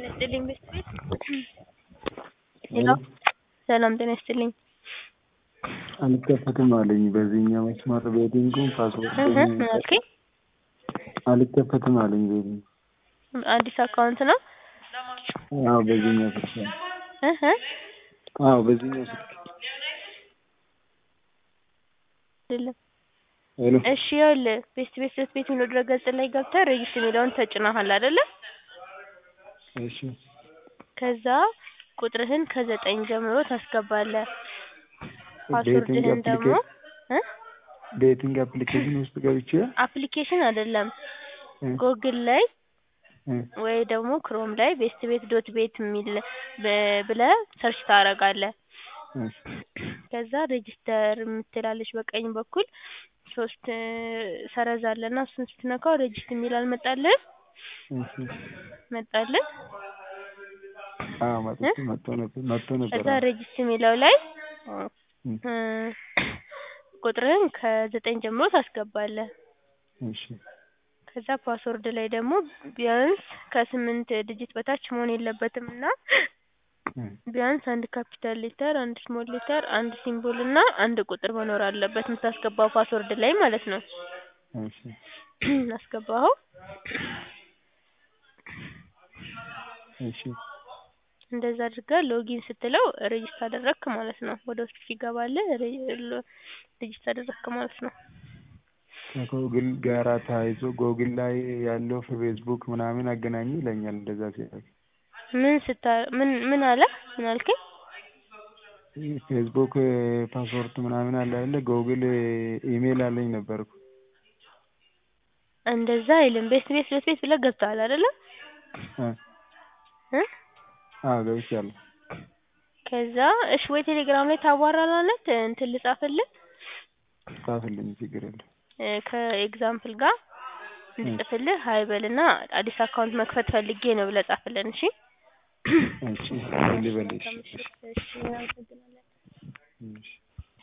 ጤና ይስጥልኝ ቤት ሄሎ ሰላም ጤና ይስጥልኝ። አልከፈትም አለኝ በዚህኛው መስመር ቤቲንጉን ፓስወርድ እህ ምን አልከኝ? አልከፈትም አለኝ ቤቲንግ አዲስ አካውንት ነው? አዎ በዚህኛው ስልክ ነው። እህ አዎ በዚህኛው ስልክ አይደለም። ሄሎ እሺ ይኸውልህ ቤስት ቤት ዶት ቤት የሚለው ድረገጽ ላይ ገብተህ ሬጅስትር የሚለውን ተጭነሃል አይደለ? እሺ ከዛ ቁጥርህን ከዘጠኝ ጀምሮ ታስገባለህ። ቤቲንግ ፓስወርድህን ደግሞ አፕሊኬሽን እ ቤቲንግ አፕሊኬሽን ውስጥ ገብቼ አፕሊኬሽን አይደለም እ ጎግል ላይ እ ወይ ደግሞ ክሮም ላይ ቤስት ቤት ዶት ቤት የሚል ብ- ብለህ ሰርች ታደርጋለህ። እሺ ከዛ ሬጅስተር የምትላለች በቀኝ በኩል ሶስት ሰረዝ አለና እሱን ስትነካው ሬጅስተር የሚል አልመጣልህም? እሺ መጣልህ? አዎ መጥቶ መጥቶ ነበር መጥቶ ነበር ከዛ አዎ ሬጅስተር የሚለው ላይ እ እ ቁጥርህን ከዘጠኝ ጀምሮ ታስገባለህ። እሺ ከዛ ፓስወርድ ላይ ደግሞ ቢያንስ ከስምንት ዲጂት በታች መሆን የለበትም እና እ ቢያንስ አንድ ካፒታል ሌተር፣ አንድ ስሞል ሌተር፣ አንድ ሲምቦል እና አንድ ቁጥር መኖር አለበት የምታስገባው ፓስወርድ ላይ ማለት ነው። እሺ አስገባኸው? እሺ እንደዛ አድርገህ ሎጊን ስትለው ሬጅስተር አደረግክ ማለት ነው። ወደ ውስጥ ሲገባልህ ሬጅስተር አደረግክ ማለት ነው። ከጎግል ጋራ ተያይዞ ጎግል ላይ ያለው ፌስቡክ ምናምን አገናኙ ይለኛል እንደዛ ሲያደርግ ምን ስታ ምን ምን አለ? ምን አልከኝ? ፌስቡክ ፓስወርድ ምናምን አለ አይደለ ጎግል ኢሜል አለኝ ነበርኩ እንደዛ አይልም። ቤስት ቤት ዶት ቤት ብለህ ገብተሃል አይደለ? እ እ አዎ ገብቻለሁ ከዛ እሺ ወይ ቴሌግራም ላይ ታዋራናለህ እንትን ልጻፍልህ ጻፍልኝ ችግር የለም እ ከኤግዛምፕል ጋር እንድጽፍልህ ሀይ በልና አዲስ አካውንት መክፈት ፈልጌ ነው ብለህ ጻፍልን እሺ። እሺ ልበልሽ እሺ አመሰግናለሁ። እሺ